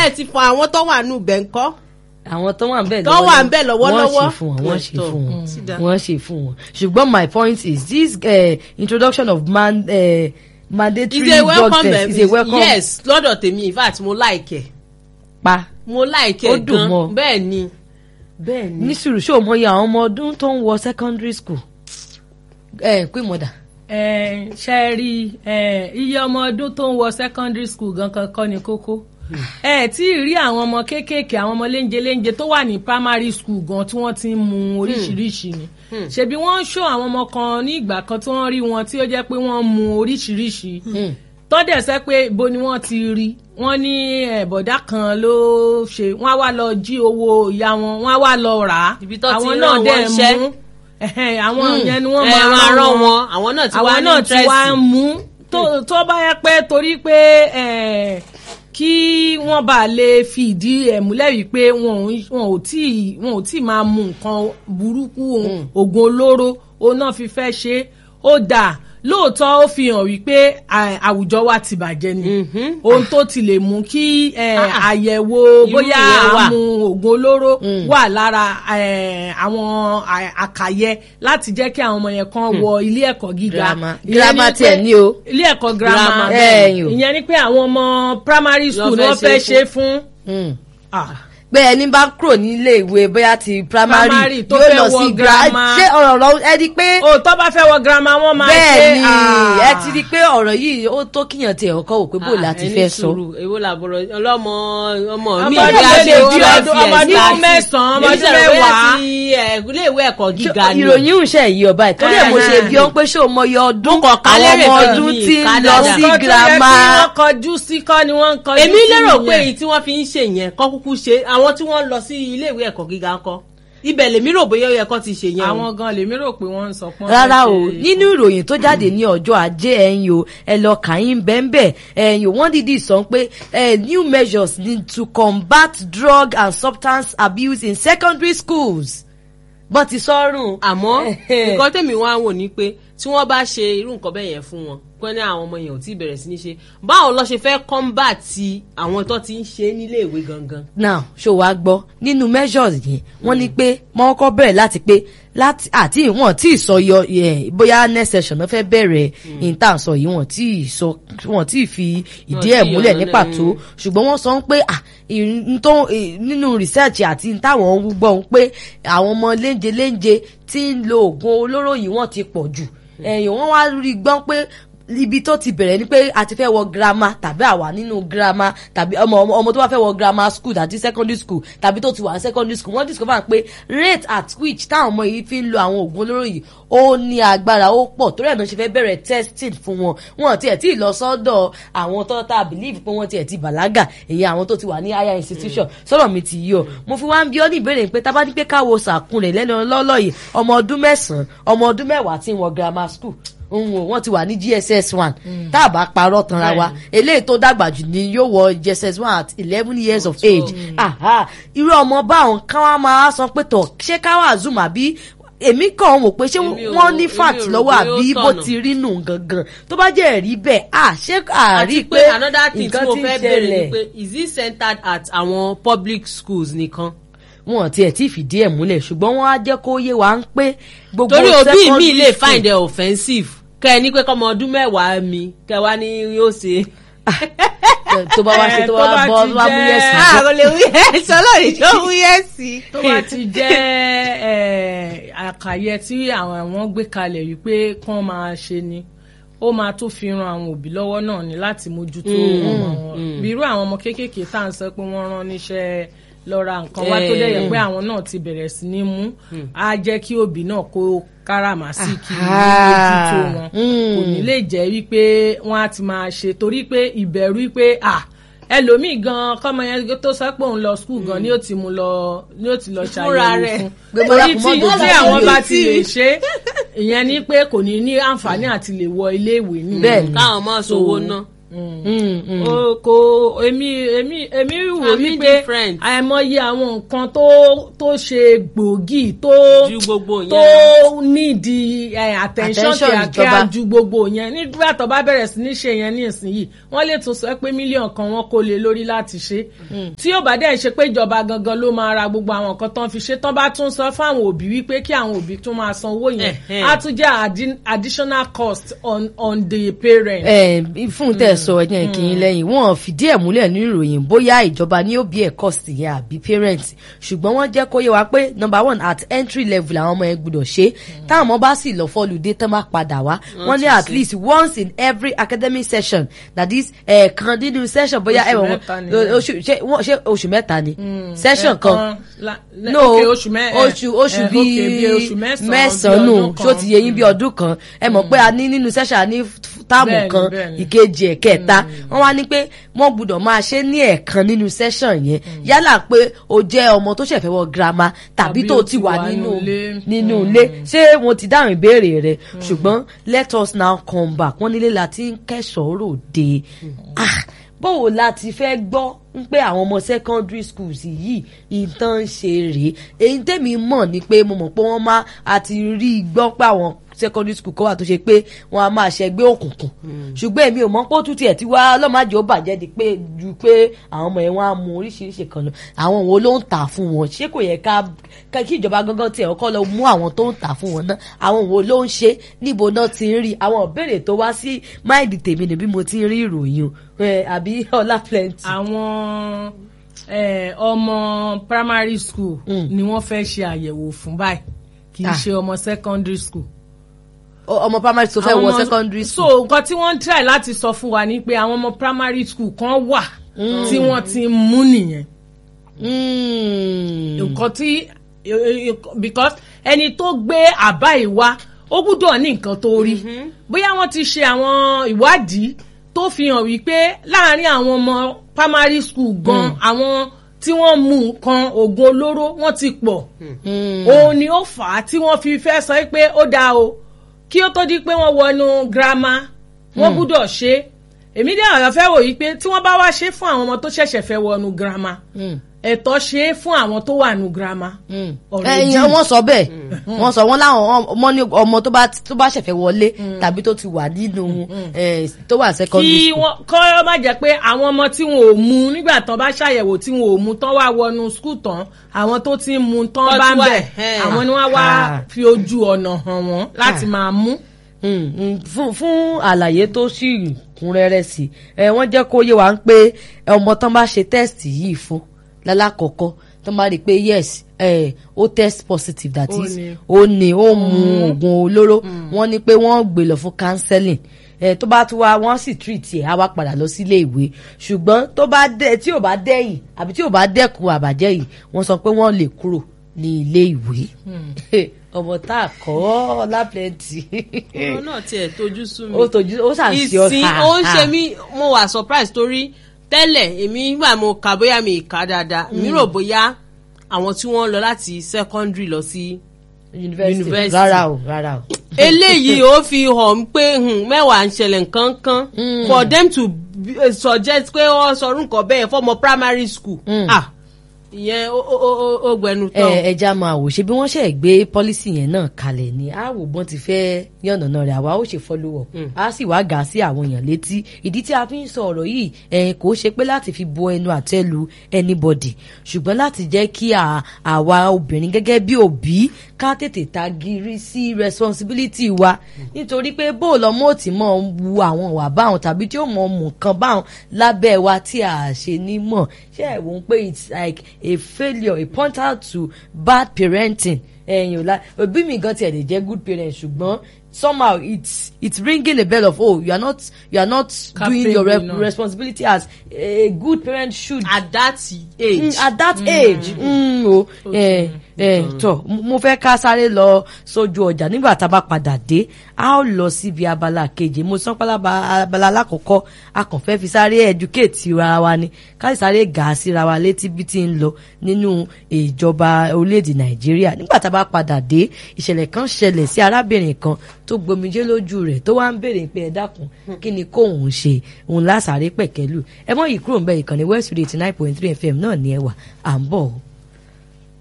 ẹ ti fọ àwọn tó wà nù bẹ̀ ńkọ́. àwọn tó wà ń bẹ̀ Tó wà ń bẹ̀ lọ́wọ́lọ́wọ́. wọ́n ṣe fún wọn wọ́n ṣe Tó, fún wọn mm. Sídà. wọ́n ṣe fún wọn ṣùgbọ́n my point is this uh, introduction of man, uh, mandatory is a drug welcome test is a welcome yes lọ́dọ̀ tèmi in fact mo like ẹ̀ pa mo like Ó ẹ̀ dùn gan mọ́. bẹ́ẹ̀ ni bẹ́ẹ̀ ni. ní sùúrù ṣé o mọ iye àwọn ọmọ ọdún tó ń wọ secondary school ẹ pé mọ̀dà ẹ ṣe rí ẹ iye ọmọ ọdún tó ń wọ secondary school gan kankan ní kókó ẹ tí ì rí àwọn ọmọ kéékèèké àwọn ọmọ léńjẹ léńjẹ tó wà ní primary school gan tí wọ́n ti ń mu oríṣiríṣi ni ṣebí wọ́n ń ṣó àwọn ọmọ kan ní ìgbà kan tí wọ́n rí wọn tí ó jẹ́ pé wọ́n mu oríṣiríṣi tọ́dẹ̀ sẹ́ pé ibo ni wọ́n ti rí wọ́n ní eh, bọ̀dá kan ló ṣe wọ́n á wá lọ jí owó ìyá wọn wọ́n á wá lọ rà á Ibi tó ti àwọn rán náà wọn dẹ̀ iṣẹ́. mú ẹ̀hẹ́n, àwọn yẹn ni wọ́n ẹ máa máa rán rán wọn wọn àwọn náà ti wá àwọn ní náà ti wá ń interest. mú tó tó bá yẹ pé torí pé eh, kí wọ́n bá lè fi ìdí ẹ̀ múlẹ̀ wípé wọn ò ń- wọn ò tí ì- wọn ò tí ì máa mu nǹkan burúkú oògùn olóró òun náà fi fẹ́ ṣe é. ó dà lóòótọ́ ó fi hàn wípé à- àwùjọ wa ti bàjẹ́ ni ohun tó ti lè mú kí eh, àyẹ̀wò Irú bóyá ìyẹn wà. àmú oògùn olóró wà lára eh, àwọn à- àkàyẹ láti jẹ́ kí àwọn ọmọ yẹn kan wọ ilé ẹ̀kọ́ gíga Girama. Ìyẹn Girama ni tiẹ̀ pé- ní o. ilé ẹ̀kọ́ girama Girama, bẹ́ẹ̀ ni o. ìyẹn ni pé àwọn ọmọ primary school ni fẹ́ wọ́n fẹ́ ṣe ṣe fún. Ah. pé ẹni bá kúrò nílé ìwé bóyá ti primary Primary tó yóò fẹ́ lọ wọ sí girama. gra ṣé ọ̀rọ̀ lọ ẹ di pé o tó bá fẹ́ wọ girama wọ́n máa ṣe bẹ́ẹ̀ ni ah. ẹ ti di pé ọ̀rọ̀ yìí ó tó kíyàn tiẹ̀ ọkọ̀ wò pé bó Ah, láti ẹni fẹ́ sọ. sùúrù, èwo làbọ̀rọ̀ ọlọ́mọ ọmọ mi Ọmọ ìgbé ọdún adé méje, ojú ọmọ ọdún- ọmọ ọdún mẹ́sàn-án, ọmọ ọdún mẹ́wàá. ilé ìwé ẹ̀kọ́ gíga ni ìròyìn ìṣe yìí ọba ẹ̀ torí ẹ̀ mo ṣe bí ọ́n pé ṣé o mọ iye ọdún Mo kàn kálẹ̀ àwọn rẹ̀ ọmọ kan ọdún ní tí ń Canada. lọ sí Nǹkan tó yẹ girama. kí wọ́n kọjú sí kọ́ ni wọ́n ń kọjú sí èmi lérò pé nìyẹn. èyí tí wọ́n fi ń ṣe yẹn kọ́ kúkú ṣe àwọn tí wọ́n lọ sí ilé ìwé ẹ̀kọ́ gíga ńkọ́ ibẹ̀ lèmi rò bóyá ó yẹ kó ti ṣe yẹn o. àwọn gan lèmi rò pé wọ́n ń sọ pọ́n. rárá o nínú ìròyìn tó jáde ní ọjọ́ ajé ẹ̀yìn o ẹ lọ kàyín bẹ́ẹ̀nbẹ́ ẹ̀yìn o wọ́n dìídì sọ pé eh, new measures need to combat drug and substance abuse in secondary schools bọ́n ti sọ́rùn. àmọ́ nǹkan tèmi wá wò ní pé tí wọ́n bá ṣe irú nǹkan bẹ́ẹ̀ yẹn fún wọn pé ní àwọn ọmọ yẹn ò tí ì bẹ̀rẹ̀ sí ní ṣe báwo lọ ṣe fẹ́ kọ́ńbàtì àwọn tó ti ń ṣe nílé ìwé gangan. now ṣó wàá gbọ́ nínú measures yẹn wọ́n ní pé wọ́n kọ́ bẹ̀rẹ̀ láti pé láti àti ìwọ̀n tí ì sọ yọ ẹ̀, bóyá next session náà fẹ́ bẹ̀rẹ̀ intan sọ yìí wọ́n tí ì sọ wọ́n tí ì fi ìdí Wọ́n ẹ̀ tí ì múlẹ̀ yọ ní lọ́lẹ̀, pàtó mm. ṣùgbọ́n wọ́n sọ pé ah, ìrìn tó ì- nínú research àti táwọn ń gbọ́ pé àwọn ọmọ léńje léńje tí ń lo oògùn olóró yìí wọ́n ti pọ̀ jù ẹ̀yìn wọ́n wá rí gbọ́n pé ibi tó ti bẹ̀rẹ̀ ni pé a ti fẹ́ wọ girama tàbí àwa nínú girama tàbí ọmọ ọmọ ọmọ tó bá fẹ́ wọ girama school tàbí secondary school tàbí tó ti wà ní secondary school wọ́n discover pé rate at which táwọn ọmọ yìí fi ń lo àwọn oògùn olóró yìí ó ní agbára ó pọ̀ torí ẹ̀ náà ṣe fẹ́ bẹ̀rẹ̀ testing fún wọn wọn tiẹ̀ tí ì lọ sọ́dọ̀ àwọn tó tá a believe pé wọ́n tiẹ̀ ti bàlágà èyí àwọn tó ti wà ní higher institution sọ̀rọ̀ mi ti yí o mo fi wá ń bí ọ́ ní ìbéèrè pé tá a bá ní pé káwo sàkún rẹ̀ lẹ́nu lọ́lọ́ yìí ọmọ ọdún mẹ́sàn-án ọmọ ọdún mẹ́wàá tí ń wọ grammar school òun ò wọ́n ti wà ní gss one tá a bá parọ́ tanra wa eléyìí tó dàgbà jù ni yóò wọ gss one at eleven years of age aha irú ọmọ báwọn ká wá máa sọ pé tọ̀ ṣé ká wà zoom àbí èmi kàn wò pé ṣé Èmi ò- wọ́n ní èmi ò fact rò lọ́wọ́ pé ó àbí bó tọ̀nà. ti rí nù gangan tó bá jẹ́ ẹ̀rí bẹ́ẹ̀ à ṣé àrí àti pé pé another thing tí nǹkan mo ti ń fẹ́ béèrè ni ṣẹlẹ̀ pé is it centered at àwọn public schools nìkan. wọn tiẹ̀ tí fìdí ẹ̀ múlẹ̀ ṣùgbọ́n wọ́n á jẹ́ kó yé wa ń pé gbogbo torí òbí mi secondary lè school- find it offensive kẹ ẹ ní pé kọ́mọ ọdún mẹ́wàá mi kẹ wá ní yóò ṣe. tó bá wá ṣe tó Eh, tó bá bá bọ́ ti tó bá mú jẹ́- yẹ̀sìn ah kò lè wí ẹ sọlọ́ọ̀rì tó wí ẹ sí. tó bá ti jẹ́ eh, àkàyẹ tí àwọn àwọn gbé kalẹ̀ wípé kán máa ṣe ni ó máa tó fi ran àwọn òbí lọ́wọ́ náà ni láti mójútó ọmọ wọn bí irú àwọn ọmọ kéékèèké tá à ń sọ pé wọ́n rán níṣẹ́ lọ ra nǹkan wá tó dẹ̀ yẹ pé àwọn náà ti bẹ̀rẹ̀ sí ní mú á jẹ́ kí òbí náà kó káràmásìkì mójútó wọn kò ní lè jẹ́ wípé wọ́n á ti máa ṣe torí pé ìbẹ̀rù wípé ah ẹlòmíì gan kọ́mọ yẹn tó sọ pé òun lọ skul gan ni ó ti mú lọ ni ó ti lọ Fúnra ṣàyẹ̀wò rẹ̀. fún Pé bóyá torí kò tí mọ́ dojú tí sí àwọn i. bá ti lè ṣe ìyẹn ni pé kò ní ní àǹfààní àti lè wọ ilé ìwé nìyẹn Bẹ́ẹ̀ ni. káwọn máa sowó ná. Mm, mm. o kò èmi èmi èmi wò Àmì wípé different. àìmọye àwọn nǹkan tó tó ṣe gbòógì tó ju gbogbo yẹn tó lọ. nídìí eh, attention Attention kíákíá ìjọba. ju gbogbo yẹn nígbà tó bá bẹ̀rẹ̀ sí ní ṣe yẹn ní ìsinyìí wọ́n lè tún sọ pé mílíọ̀nù kan wọ́n kó lé lórí láti ṣe tí yóò bá dẹ̀ ṣe pé ìjọba gangan ló máa ra gbogbo àwọn nǹkan tán fi ṣe tán bá tún sọ fáwọn òbí wípé kí àwọn òbí tún máa san owó yẹn Ẹ̀hẹ́n. á tún jẹ́ addi- additional cost on on the parent. ẹ fún tẹ sọ ẹjẹ kìí lẹ́yìn wọn fìdí ẹ̀ múlẹ̀ ní ìròyìn bóyá ìjọba ní òbí ẹ cost yẹn àbí parents ṣùgbọ́n wọ́n jẹ́ kó yé wa pé number one at entry level àwọn ọmọ yẹn gbọ́dọ̀ ṣe táwọn ọmọ bá sì lọ fọlùdé tán bá padà wá wọ́n ní at least once in every academic session that is ẹ̀ẹ̀kan nínú session bóyá Oṣù ẹ wọ́n mẹ́ta nìyẹn. oṣù ṣé wọ́n- ṣé oṣù mẹ́ta ni session kan Ẹ̀ẹ̀kan la- le- no okay, oṣù mẹ́- eh, oṣù oṣù eh, bíi okay, bíi oṣù mẹ́sàn-án, mẹ́sàn-án bíi nù ọdún ṣó kan. ti yẹ yín bí ọdún kan ẹ mọ̀ pé a ní nínú session a ní táàmù Bẹ́ẹ̀ni, kan bẹ́ẹ̀ni. ìkejì ẹ̀kẹta wọ́n wá ní pé wọ́n gbúdọ̀ máa ṣe ní ẹ̀ẹ̀kan nínú session yẹn yálà pé o jẹ́ ọmọ tó ṣẹ̀fẹ̀ wọ girama tàbí Tàbí tó o ti ti wà wà nínú nínú ilé. nínú ilé ṣé mo ti dáhùn ìbéèrè rẹ ṣùgbọ́n let us now come back wọ́n nílé la ti ń kẹ́sọ̀ọ́ ròde Ah, báwo la ti fẹ́ gbọ́ ń pé àwọn ọmọ secondary schools yìí ìtàn ṣe rèé èyí tèmi mọ̀ ni pé mo mọ̀ pé wọ́n máa àti rí i gbọ́ pé àwọn secondary school kan wà tó ṣe pé wọ́n á máa ṣẹgbẹ́ òkùnkùn ṣùgbọ́n èmi ò mọ̀ pé ó tún tiẹ̀ ti wá ọlọ́màjì ó bàjẹ́ di pé ju pé àwọn ọmọ yẹn wọ́n á mu oríṣiríṣi kan lọ àwọn wo ló ń tà fún wọn ṣé kò yẹ ká ká- kí ìjọba gangan tiẹ̀ kọ́ lọ mú àwọn tó ń tà fún wọn náà àwọn wo ló ń ṣe níbo náà ti ń rí àwọn ìbéèrè tó wá sí máìdì tèmi ni bí mo ti ń rí ìròyìn o ẹ, àbí ọlá plenty. àwọn eh, ọmọ primary school ni wọ́n fẹ́ ṣe àyẹ̀wò fún báyìí kì í Ah. ṣe ọmọ secondary school. Ọ- ọmọ primary school fẹ́ Àwọn wọ ọmọ- secondary school. so nǹkan tí wọ́n ń try láti sọ fún wa ni pé àwọn ọmọ primary school kan wà tí wọ́n ti ń mú nìyẹn Mm. nǹkan tí because ẹni tó gbé àbá ìwá ó gbúdọ̀ ní nǹkan tó rí bóyá wọ́n ti ṣe àwọn ìwádìí tó fi hàn wípé láàárín àwọn ọmọ primary school gan àwọn tí wọ́n mú nǹkan oògùn olóró wọ́n ti pọ̀ òun ni ó fà á tí wọ́n fi fẹ́ sọ pé ó dáa o kí ó tó di pé wọ́n wọnú girama wọ́n gbúdọ̀ ṣe é èmi dé àwọn fẹ́ wò yí pé tí wọ́n bá wá ṣe é fún àwọn ọmọ tó ṣẹ̀ṣẹ̀ fẹ́ wọnú girama ẹ̀tọ́ ṣe é fún àwọn tó wà nù girama. already. ẹyin wọ́n sọ bẹ́ẹ̀ wọ́n sọ wọ́n láwọn ọmọ ní ọmọ tó bá tó bá ṣẹ̀fẹ̀ wọlé tàbí tó ti wà nínú eh, tó wà secondary kí school. wọ́n kọ́ má jẹ́ pé àwọn ọmọ tí wọn ò mu nígbà tán bá ṣàyẹ̀wò tí wọn ò mu tán wá wọnú skul tán àwọn tó ti ń mu tán Wọ́n bá ti ń wá, bẹ̀ ẹ̀hẹ́n. àwọn ni wọ́n wá Ah. fi ojú ọ̀nà hàn wọ́n láti Ah. máa mú. Mm, mm, fún fún àlàyé tó sì kún rẹ́rẹ́ sí ẹ wọ́n jẹ́ kó yé wa ń pé ọmọ tán bá ṣe test yìí fún lálákọ̀ọ́kọ́ tán bá rí i pé yes eh, ó test positive that Ó is ní. ó ní ó mu oògùn olóró wọ́n ní pé wọ́n gbé lọ fún counseling ẹ tó bá tún wá wọ́n sì treat ẹ̀ á wá padà lọ sílé ìwé ṣùgbọ́n tó bá dẹ tí ò bá dẹ́yìn àbí tí ò bá dẹ́kun àbàjẹ́ yìí wọ́n sọ pé wọ́n lè kúrò ní ilé ìwé ọmọ tá a kọ́ lápẹ́ǹtì ọ̀rọ̀ náà tiẹ̀ tójú sú mi. ó tọ́jú ó sàn sí ọ ìsìn ó ń ṣe mí mo wà surprise torí tẹ́lẹ̀ èmi nígbà mo kà bóyá mi kà dáadáa mi rò bóyá àwọn tí wọ́n lọ láti secondary lọ sí university University. rárá o rárá o. eléyìí ó fi hàn pé hmm, mẹ́wàá ń ṣẹlẹ̀ nǹkan kan for them to be- eh, suggest pé wọ́n sọrú nǹkan bẹ́ẹ̀ fọ́mọ primary school ah ìyẹn ó ó ó- ó gbẹnu tán. ẹ ẹja máa wò ṣe bí wọ́n ṣe gbé pọ́lísì yẹn náà kalẹ̀ ni a wò bọ́n ti fẹ́ yànnàná rẹ̀ àwa ó ṣe follow up a sì wá gà á sí àwọn èèyàn létí ìdí tí a fi ń sọ ọ̀rọ̀ yìí ẹ̀ kò ṣe pé láti fi bo ẹnu àtẹ́ lu anybody ṣùgbọ́n láti jẹ́ kí à- àwa obìnrin gẹ́gẹ́ bí òbí ká tètè ta giri sí responsibility wa nítorí pé bó lọ́mọ ò tí mọ̀ ń wu àwọn ìwà báwọn tàbí tí ó mọ̀ mú nǹkan báwọn lábẹ́ wa tí a ṣe ní mọ̀ ṣé ẹ̀ wò ó pé it's like a failure a pointer to bad parenting ẹ̀yìn ọ̀la òbí mi gan tiẹ̀ lè jẹ́ good parent ṣùgbọ́n somehow it's it's ringing a bell of oh you are not you are not doing your rep no. responsibility as a good parent should at that age. mm, at that age mm, o ẹ ẹ tọ mo fẹ́ ká sáré lọ sójú ọjà nígbà tá a bá padà dé a ó lọ síbi abala kejì mo sọ pálábà abala alákọ̀ọ́kọ́ a kàn fẹ́ fi sáré educate ara wa ni ká sì sáré gà á síra wa létí bí ti ń lọ nínú ìjọba orílẹ̀-èdè nàìjíríà nígbà tá a bá bá padà dé ìṣẹ̀lẹ̀ kan ṣẹlẹ̀ sí arábìnrin kan tó gbomijé lójú rẹ̀ tó wá ń béèrè pé ẹ dákun kí ni kóun ṣe òun lásàrè pẹ̀kẹ́lù ẹ mọ́ yìí kúrò ń bẹ ìkànnì west radio eighty nine point three fm náà ní ẹwà à ń bọ̀ o.